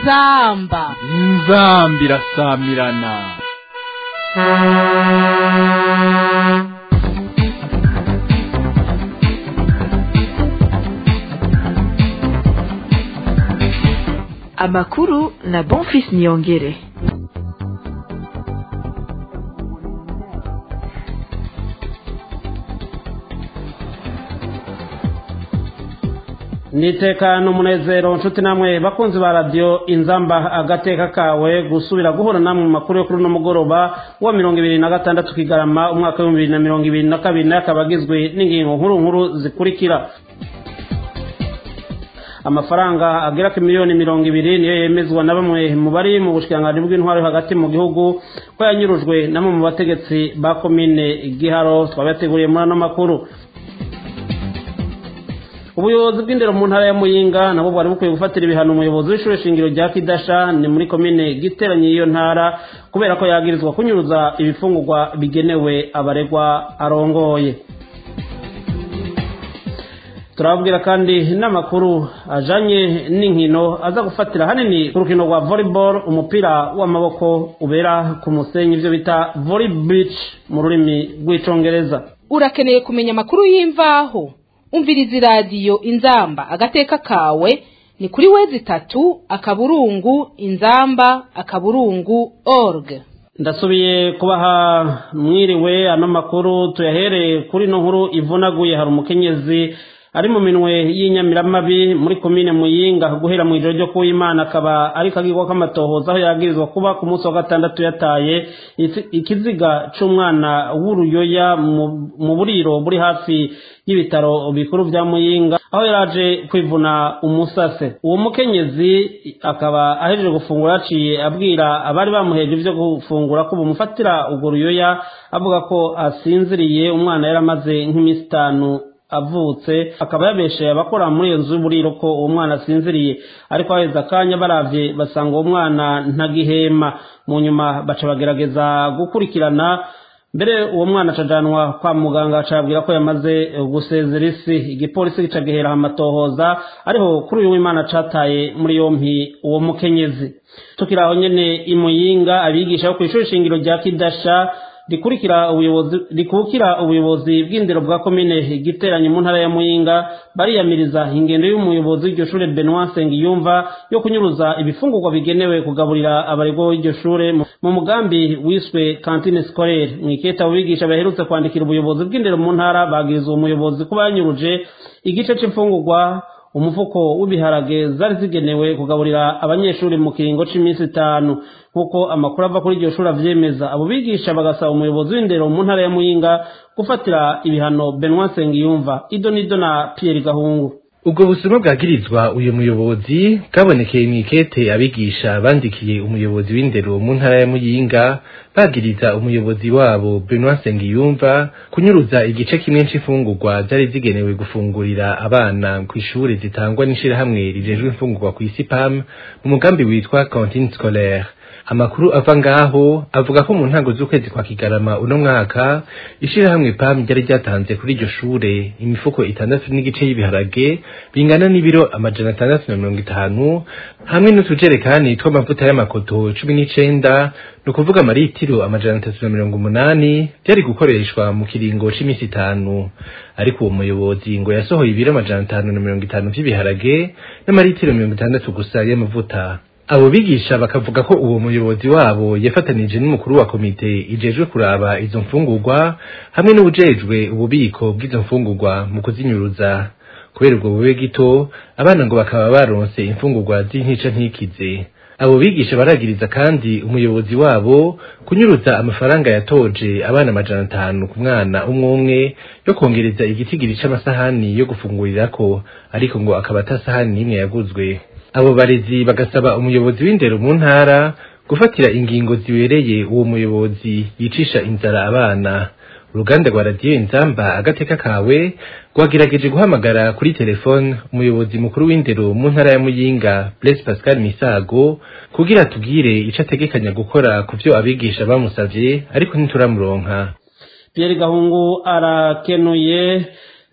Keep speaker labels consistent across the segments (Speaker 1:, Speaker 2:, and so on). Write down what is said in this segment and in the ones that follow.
Speaker 1: inzamba
Speaker 2: inzamba irasamirana
Speaker 3: amakuru na bonfis niyongere
Speaker 4: nitekano umunezero nshuti namwe bakunzi ba radiyo inzamba agateka kawe gusubira guhura namwe mu makuru yo kuri uno mugoroba wa mirongo ibiri na gatandatu kigarama umwaka w'ibihumbi bibiri na mirongo ibiri na kabiri nayo akaba agizwe n'ingingo nkuru nkuru zikurikira amafaranga agera ku miliyoni mirongo ibiri niyo yemezwa na bamwe mu bari mu bushikiranganji bw'intwaro yo hagati mu gihugu ko yanyurujwe na bamwe mu bategetsi ba komine giharo twabateguriye muri ano makuru ubuyobozi bw'indero mu ntara ya muyinga nabo bwari bukwiye gufatira ibihano umuyobozi w'ishuri shingiro rya kidasha ni muri komine giteranye y'iyo ntara kubera ko yagirizwa kunyuruza ibifungurwa bigenewe abaregwa arongoye turababwira kandi n'amakuru ajanye n'inkino aza gufatira hanini ku rukino rwa volleyball umupira w'amaboko ubera ku musenyi ibyo bita volley beach mu rurimi rw'icongereza
Speaker 1: urakeneye kumenya amakuru y'imvaho umviriza iradiyo inzamba agateka kawe ni kuri wezi itatu akaburungu inzamba akaburungu org
Speaker 4: ndasubiye kubaha mwiriwe ano makuru tuyahereye kuri no nkuru ivunaguye hari umukenyezi ari mu minwe y'inyamiramabi muri komine muyinga guhera mu ijoro ryo kuw'imana akaba ari kagirwa k'amatohoza aho yagirizwa kuba ku munsi wa gatandatu yataye ikiziga c'umwana w'uruyoya mu buriro buri hafi y'ibitaro bikuru vya muyinga aho yaraje kwivuna umusase uwo mukenyezi akaba ahejeje gufungura yaciye abwira abari bamuheje ivyo gufungura ko bumufatira urwo ruyoya avuga ko asinziriye umwana yaramaze nk'iminsi itanu avutse akaba yabesheye abakora muri iyo nzu y'uburiro ko uwo mwana asinziriye ariko haheze akanya baravye basanga uwo mwana ntagihema mu nyuma baca bagerageza gukurikirana mbere uwo mwana acajanwa kwa muganga acabwira ko yamaze gusezera isi igipolisi gica gihera amatohoza ariho kuri uyu w'imana cataye muri yompi uwo mukenyezi tukiri aho nyene imuyinga abigisha bo kw'ishuri shingiro rya kidasha rikurikira ubuyobozi rikukira ubuyobozi bw'indero bwa komine giteranye mu ntara ya muyinga bariyamiriza ingendo y'umuyobozi w'iryo shure Benoit Sengiyumva yo kunyuruza ibifungurwa bigenewe kugaburira abarego w'iryo shure mu mugambi wiswe cantine scolaire mwiketa ubigisha baherutse kwandikira ubuyobozi bw'indero mu ntara bagiriza uwo muyobozi kuba yanyuruje igice c'imfungurwa umufuko w'ibiharage zari zigenewe kugaburira abanyeshuri mu kiringo c'iminsi itanu nk'uko amakuru ava kuri iryo shuri avyemeza abo bigisha bagasaba umuyobozi w'indero mu ntara ya muyinga gufatira ibihano Benoit Sengiyumva ido nido na Pierre Gahungu
Speaker 5: ubwo busuma bwagirizwa uyu muyobozi bwabonekeye mw'ikete abigisha bandikiye umuyobozi w'indero mu ntara ya muyinga bagiriza umuyobozi wabo Benoit Sengiyumva kunyuruza igice kimwe c'imfungurwa zari zigenewe gufungurira abana kw'ishure zitangwa n'ishirahamwe rijejwe imfungurwa kw'isi PAM mu mugambi witwa cantine scolaire amakuru ava ngaho avuga ko mu ntango z'ukwezi kwa kigarama uno mwaka ishirahamwe PAM ryari ryatanze kuri iryo shure imifuko itandatu n'igice y'ibiharage bingana n'ibiro amajana atandatu na mirongo itanu hamwe n'utujerekani tw'amavuta y'amakoto cumi n'icenda ni ukuvuga amaritiro amajana atatu na mirongo umunani byari gukoreshwa mu kiringo c'imisi itanu ariko uwo muyobozi ngo yasohoye ibiro amajana atanu na mirongo itanu vy'ibiharage n'amaritiro mirongo itandatu gusa y'amavuta abo bigisha bakavuga ko uwo muyobozi wabo yafatanije n'umukuru wa komite ijejwe kuraba izo mfungurwa hamwe n'ubujejwe ububiko bw'izo mfungurwa mu kuzinyuruza kubera ubwo bube gito abana ngo bakaba baronse imfungurwa z'intica ntikize abo bigisha baragiriza kandi umuyobozi wabo kunyuruza amafaranga yatoje abana amajana atanu ku mwana umwe umwe yo kongereza igitigiri c'amasahani yo gufungurirako ariko ngo akaba ata sahani n'imwe yaguzwe abo barezi bagasaba umuyobozi w'indero mu ntara gufatira ingingo zibereye uwo muyobozi yicisha inzara abana uruganda rwa radiyo inzamba agateka kawe rwagerageje guhamagara kuri telefone umuyobozi mukuru w'indero mu ntara ya muyinga blaise pascal misago kugira atubwire ico ategekanya gukora ku vyo abigisha bamusavye ariko ntituramuronka
Speaker 4: Pierre Gahungu arakenuye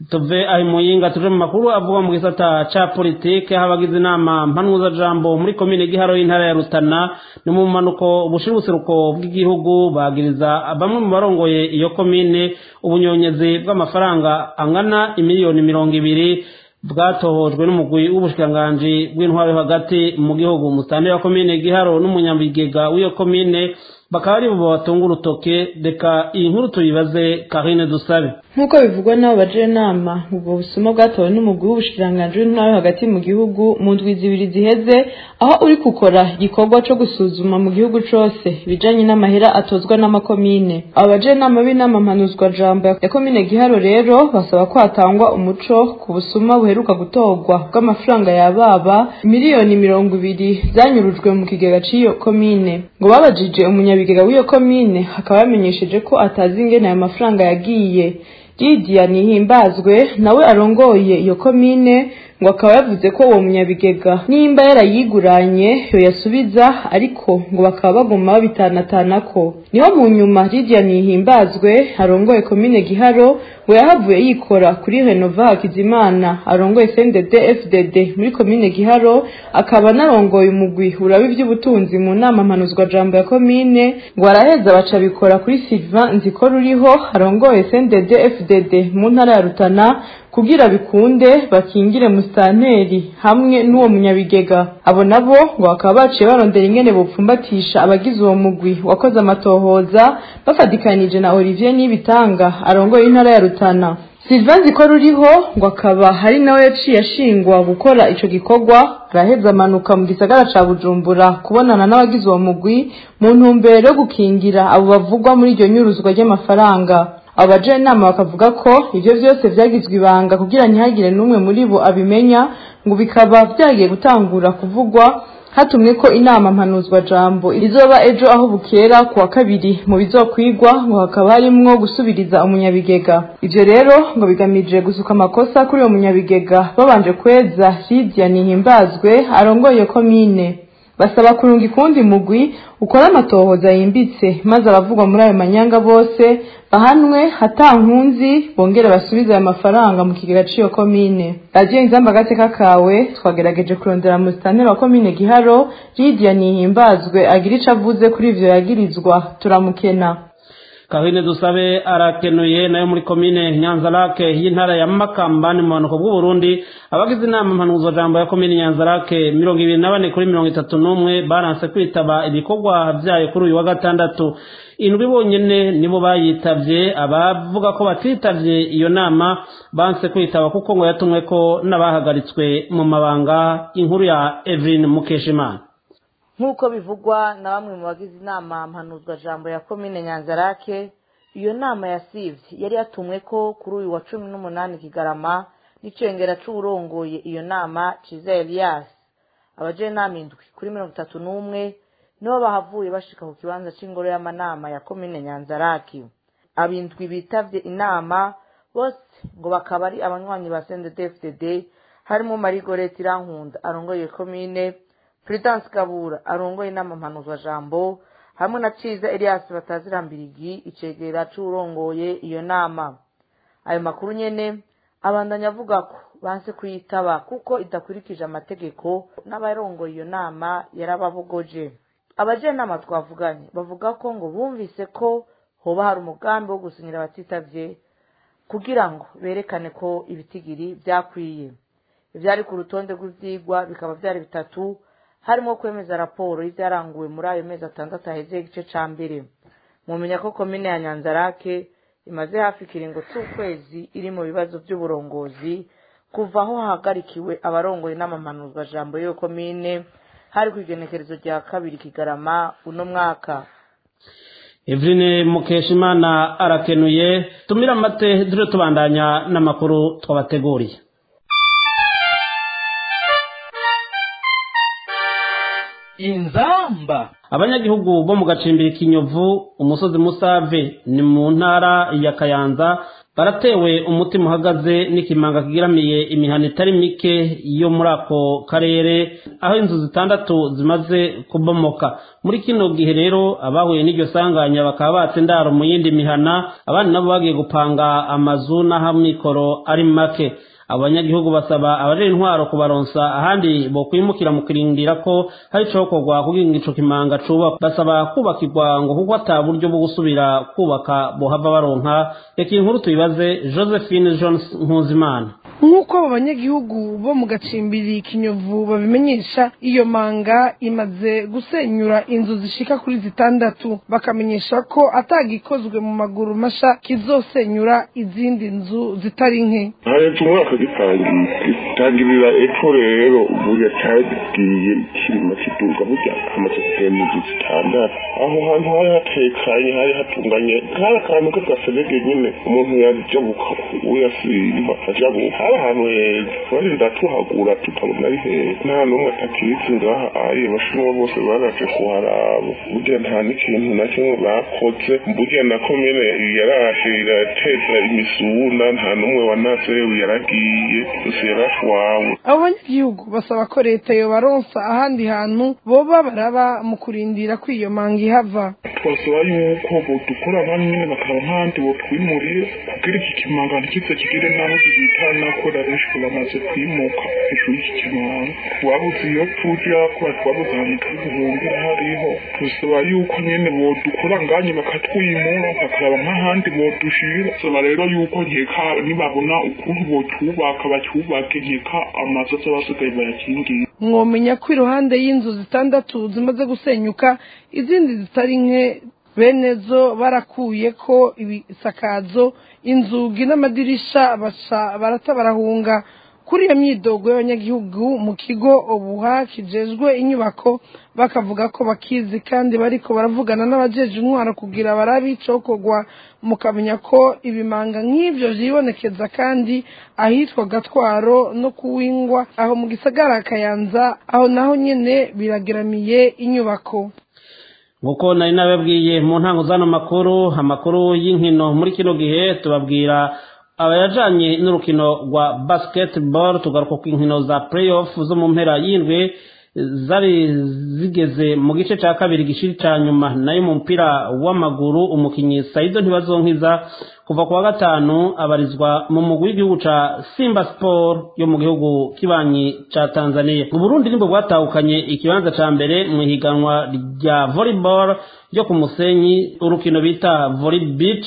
Speaker 4: tuve aho muyinga tuje mu makuru avuga mu gisata ca politike aho abagize inama mpanuzajambo muri komine giharo y'intara ya rutana ni mu manuko bushira ubuseruko bw'igihugu bagiriza bamwe mu barongoye iyo komine ubunyonyezi bw'amafaranga angana imiliyoni mirongo ibiri bwatohojwe n'umugwi w'ubushikiranganji bw'intwaro yo hagati mu gihugu umusanire wa komine giharo n'umunyabigega w'iyo komine bakaba ari bo batunga urutoke reka iyi nkuru tuyibaze karine dusabe
Speaker 3: nk'uko bivugwa n'abo bajenama ubwo busuma bwatowe n'umugwi w'ubushikiranganji w'intara yo hagati mu gihugu mu ndwi zibiri ziheze aho uri gukora igikorwa co gusuzuma mu gihugu cose ibijanye n'amahera atozwa n'amakomine abo bajenama b'inama mpanuzwa jambo ya komine giharo rero basaba ko hatangwa umuco ku busuma buheruka gutorwa bw'amafaranga yababa miliyoni mirongo ibiri zanyurujwe mu kigega c'iyo komine ngo babajije umunyabigega w'iyo komine akaba yamenyesheje ko atazi ingene ayo mafaranga yagiye Lydia Nihimbazwe nawe arongoye iyo komine ngo akaba yavuze ko uwo munyabigega nimba yarayiguranye yo yasubiza ariko ngo bakaba baguma babitanatanako niho mu nyuma Lydia Nihimbazwe arongoye komine Giharo ngo yahavuye yikora kuri Renova Hakizimana arongoye CNDD FDD muri komine Giharo akaba anarongoye umugwi uraba ivy'ubutunzi mu nama mpanuzwa jambo ya komine ngo araheza baca bikora kuri Sylvain Nzikora uriho arongoye CNDD FDD mu ntara ya Rutana kugira bikunde bakingire musitanteri hamwe n'uwo munyabigega abo nabo ngo bakaba baciye barondera ingene bopfumbatisha abagize uwo mugwi wakoze amatohoza bafatikanije na Olivier Nibitanga arongoye intara ya Rutana Sylvain Zikora uriho ngo akaba hari nawe yaciye ashingwa gukora ico gikorwa araheza amanuka mu gisagara ca Bujumbura kubonana n'abagize uwo mugwi mu ntumbero yo gukingira abo bavugwa muri iryo nyuruzwa ry'amafaranga abajenama bakavuga ko ivyo vyose vyagizwe ibanga kugira ntihagire n'umwe muri bo abimenya ngo bikaba vyagiye gutangura kuvugwa hatumwe ko inama mpanuzwa jambo izoba ejo aho bukera ku wa kabiri mu bizokwigwa ngo hakaba harimwo gusubiriza umunyabigega ivyo rero ngo bigamije gusuka amakosa kuri uwo munyabigega babanje kweza Lydia Nihimbazwe arongoye iyo komine basaba kurunga ikundi mugwi ukora amatohoza yimbitse maze abavugwa muri ayo manyanga bose bahanwe hatankunzi bongere basubize ayo mafaranga mu kigega c'iyo komine radiyo inzamba agateka kawe twagerageje kurondera musitanteri wa komine giharo Lydia Nihimbazwe agira ico avuze kuri ivyo yagirizwa turamukena
Speaker 4: kahine dusabe arakenuye nayo muri komine nyanzarake y'intara ya makamba ni mu bumanuko bw'uburundi abagize inama mpanuzwa jambo ya komine nyanzarake mirongo ibiri na bane kuri mirongo itatu n'umwe baranse kwitaba ibikorwa vyayo kuri uyu wa gatandatu indwi bonyene nibo bayitavye abavuga ko batitavye iyo nama banse kwitaba kuko ngo yatumwe ko n'abahagaritswe mu mabanga inkuru ya Evelyn Mukeshimana
Speaker 6: nk'uko bivugwa na bamwe mu bagize inama mpanuzwa jambo ya komine nyanzarake iyo nama yasivye yari yatumwe ko kuri uyu wa cumi n'umunani kigarama n'icengera c'uwurongoye iyo nama ciza elias abajenama indwi kuri mirongo itatu n'umwe nibo bahavuye bashika ku kibanza c'ingoro y'amanama ya komine nyanzarake abindwi bitavye inama bose ngo bakaba ari abanywanyi ba sndfdd harimo marigorete irankunda arongoye komine Prudence Kabura arongoye inama mpanuzwa jambo hamwe na Ciza Elias batazirambirigi icegera c'urongoye iyo nama ayo makuru nyene abandanya avuga ko banse kuyitaba kuko idakurikije amategeko n'abarongoye iyo nama yarababogoje abajenama twavuganye bavuga ko ngo bumvise ko hoba hari umugambi wo gusinyira abatitavye kugira ngo berekane ko ibitigiri vyakwiye ivyari ku rutonde rw'ivyigwa bikaba vyari bitatu harimo kwemeza raporo y'ibyaranguwe muri ayo mezi atandatu aheze igice ca mbere mumenya ko komine ya nyanzarake imaze hafi ikiringo c'ukwezi iri mu bibazo vy'uburongozi kuva aho hahagarikiwe abarongoye n'amamanuzwa jambo y'iyo komine hari kw'igenekerezo rya kabiri kigarama uno mwaka
Speaker 4: Eveline Mukeshimana arakenuye tumira amate dure tubandanya n'amakuru twabateguriye
Speaker 2: inzamba
Speaker 4: abanyagihugu bo mu gacimbiri kinyovu umusozi musave ni mu ntara ya kayanza baratewe umutima uhagaze n'ikimanga kigiramiye imihana itari mike yo muri ako karere aho inzu zitandatu zimaze kubomoka muri kino gihe rero abahuye n'iryo sanganya bakaba batse indaro mu yindi mihana abandi nabo bagiye gupanga amazu n'aho amikoro ari make abanyagihugu basaba abarera intwaro kubaronsa ahandi bokwimukira mu kirindira ko hari icokorwa kugira ngo ico kimanga cubakwa basaba kubakirwa ngo kuko ata buryo bwo gusubira kubaka bohava baronka reka iyi nkuru tuyibaze josephine jones nkuzimana
Speaker 7: nk'uko abo banyagihugu bo mu gacimbiri kinyovu babimenyesha iyo manga imaze gusenyura inzu zishika kuri zitandatu bakamenyesha ko atagikozwe mu maguru masha kizosenyura izindi nzu zitari nke
Speaker 8: haretse umwaka gitangiye gitangirira epfo rero burya cyagiye kirima kiduga burya hamaze kugenda inzu zitandatu aho hantu hari hatekanye hari hatunganye kari akantu k'agaserege nyine umuntu yajabuka uyasimba ajabuka hari ahantu heza barinda tuhagura tukabona ari heza nta n'umwe atakiritse ngaha aye abashinwa bose baraje kuharaba burya nta n'ikintu na kimwe bakoze burya na komine yaraje irateza imisuna nta n'umwe wanaserewe yaragiye gusa yarashwawe
Speaker 7: abo banyagihugu basaba ko leta yobaronsa ahandi hantu boba baraba mu kurindira ko iyo manga ihava
Speaker 8: twasaba yuko bodukora abandi nyine bakaba nk'ahandi botwimurire kugira iki kimanga ntikize kigire naho gihitana kubera benshi bamaze kwimuka hejuru y'iki kimanga twabuze iyo tuja kubera twabuze ahantu turi guhungira hariho tusaba yuko nyine bodukora nganye bakatwimura bakaraba nk'ahandi bodushira saba rero yuko nkeka nibabona ukuntu bocyubaka bacyubake nkeka amazu azaba asigaye bayakingiye
Speaker 7: mwomenya ko iruhande y'inzu zitandatu zimaze gusenyuka izindi zitari nke bene zo barakuye ko ibisakazo inzugi n'amadirisha basha barata barahunga kuri iyo myidogo y'abanyagihugu mu kigo ubuha kijejwe inyubako bakavuga ko bakizi kandi bariko baravugana n'abajeje intwaro kugira barabe icokorwa mukamenya ko ibimanga nk'ivyo vyibonekeza kandi ahitwa gatwaro no kuwingwa aho mu gisagara kayanza aho naho nyene birageramiye inyubako
Speaker 4: nk'uko nari nababwiye mu ntango z'ano makuru amakuru y'inkino muri kino gihe tubabwira abayajanye n'urukino rwa basketball tugaruka ku inkino za playoff zo mu mpera y'indwi zari zigeze mu gice cya kabiri gishiri cya nyuma nayo mu mupira w'amaguru umukinnyi sayido ntibazonkiza kuva ku wa gatanu abarizwa mu mugwi w'igihugu ca simba sport yo mu gihugu kibanyi ca tanzania uburundi nibwo bwatahukanye ikibanza ca mbere mu ihiganwa rya volleyball ryo ku musenyi urukino bita volley beach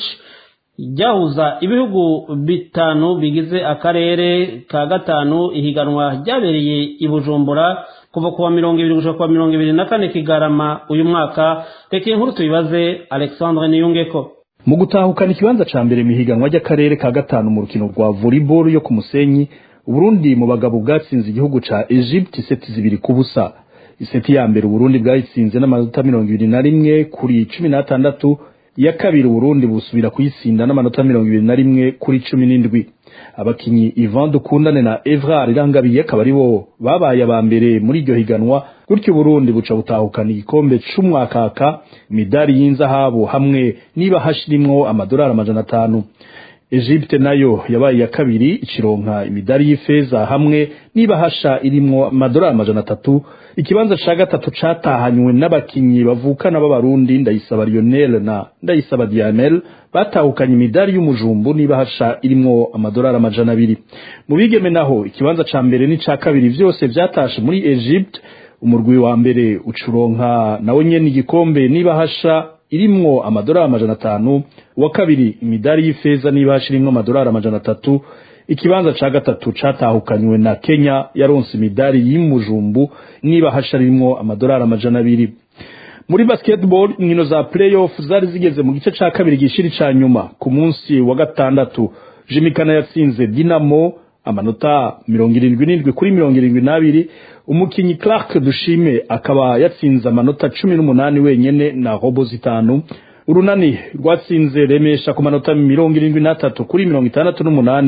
Speaker 4: ryahuza ibihugu bitanu bigize akarere ka gatanu ihiganwa ryabereye i bujumbura kuva kuwa mirongo ibiri gushika kuwa mirongo ibiri na kane kigarama uyu mwaka reka inkuru tuyibaze alexandre niyungeko
Speaker 2: mu gutahukana ikibanza ca mbere mihiganwa ry'akarere ka gatanu mu rukino rwa volleyball yo ku musenyi uburundi mu bagabo bwatsinze igihugu ca egypte iseti zibiri ku busa iseti ya mbere uburundi bwayitsinze n'amanota mirongo ibiri na rimwe kuri cumi n'atandatu iya kabiri uburundi busubira kuyitsinda n'amanota mirongo ibiri na rimwe kuri cumi n'indwi abakinyi Ivan Dukundane na Evrar Irangabiye akaba ari bo babaye aba mbere muri iryo higanwa gutyo Burundi buca butahukana igikombe c'umwakaka imidari y'inzahabu hamwe niba hashirimwo amadolari amajana atanu Egypte nayo yabaye ya kabiri ikironka imidari y'ifeza hamwe niba hasha irimwo amadolari amajana atatu ikibanza ca gatatu catahanywe n'abakinyi bavukana b'abarundi ndayisaba Lionel na ndayisaba Diamel batahukanye imidari y'umujumbu niba hasha irimwo amadolari amajana abiri mu bigeme naho ikibanza ca mbere n'ica kabiri vyose vyatashe muri Egypte umurwi wa mbere ucuronka nawe nyene igikombe niba hasha irimwo amadolari amajana atanu uwa kabiri imidari y'ifeza niba hasha irimwo amadolari amajana atatu ikibanza ca gatatu catahukanywe na Kenya yaronse imidari y'imujumbu niba hasha rimwo amadolari amajana abiri muri basketball inkino za playoff zari zigeze mu gice ca kabiri gishiri ca nyuma ku munsi wa gatandatu Jimikana yatsinze Dinamo amanota mirongo irindwi n'indwi kuri mirongo irindwi n'abiri umukinyi Clark Dushime akaba yatsinze amanota cumi n'umunani wenyene na robo zitanu urunani rwatsinze remesha ku manota mirongo irindwi n'atatu kuri mirongo itandatu n'umunani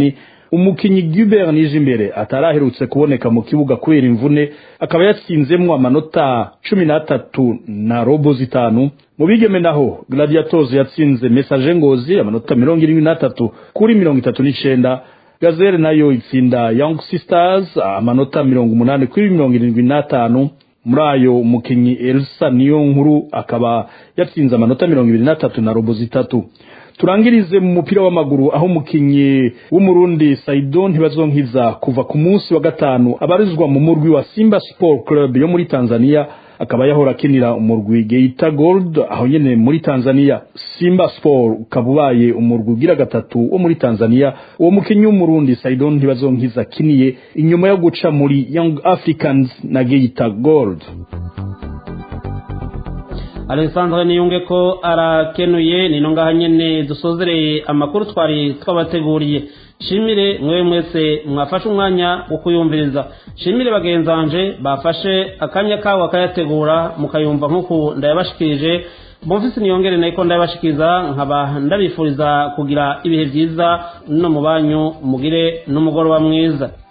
Speaker 2: umukinyi Gilbert Nijimbere ataraherutse kuboneka mu kibuga kubera imvune akaba yatsinzemwo amanota cumi n'atatu na robo zitanu mu bigeme naho Gladiators yatsinze Message Ngozi amanota mirongo irindwi n'atatu kuri mirongo itatu n'icenda Gazelle nayo itsinda Young Sisters amanota mirongo umunani kuri mirongo irindwi n'atanu muri ayo umukinyi Elsa niyo nkuru akaba yatsinze amanota mirongo ibiri n'atatu na robo zitatu turangirize mu mupira w'amaguru aho umukinyi w'umurundi Saido ntibazonkiza kuva ku munsi wa gatanu abarizwa mu murwi wa Simba Sport Club yo muri Tanzania akaba yahora akinira umurwi Geita Gold aho nyene muri Tanzania Simba Sport ukaba ubaye umurwi ugira gatatu wo muri Tanzania uwo mukinyi w'umurundi Saido ntibazonkiza akiniye inyuma yo guca muri Young Africans na Geita Gold
Speaker 4: alexandre niyunge ko arakenuye ni ngaha nyine dusozereye amakuru twari twabateguriye shimire mwe mwese mwafashe umwanya wo kuyumviriza shimire bagenzanje bafashe akanya kabo bakayategura mukayumva nk'uku ndayabashikirije bumvise niyongere nayiko ndayabashikiriza nkaba ndabifuriza kugira ibihe byiza no mu banyu mugire n'umugoroba mwiza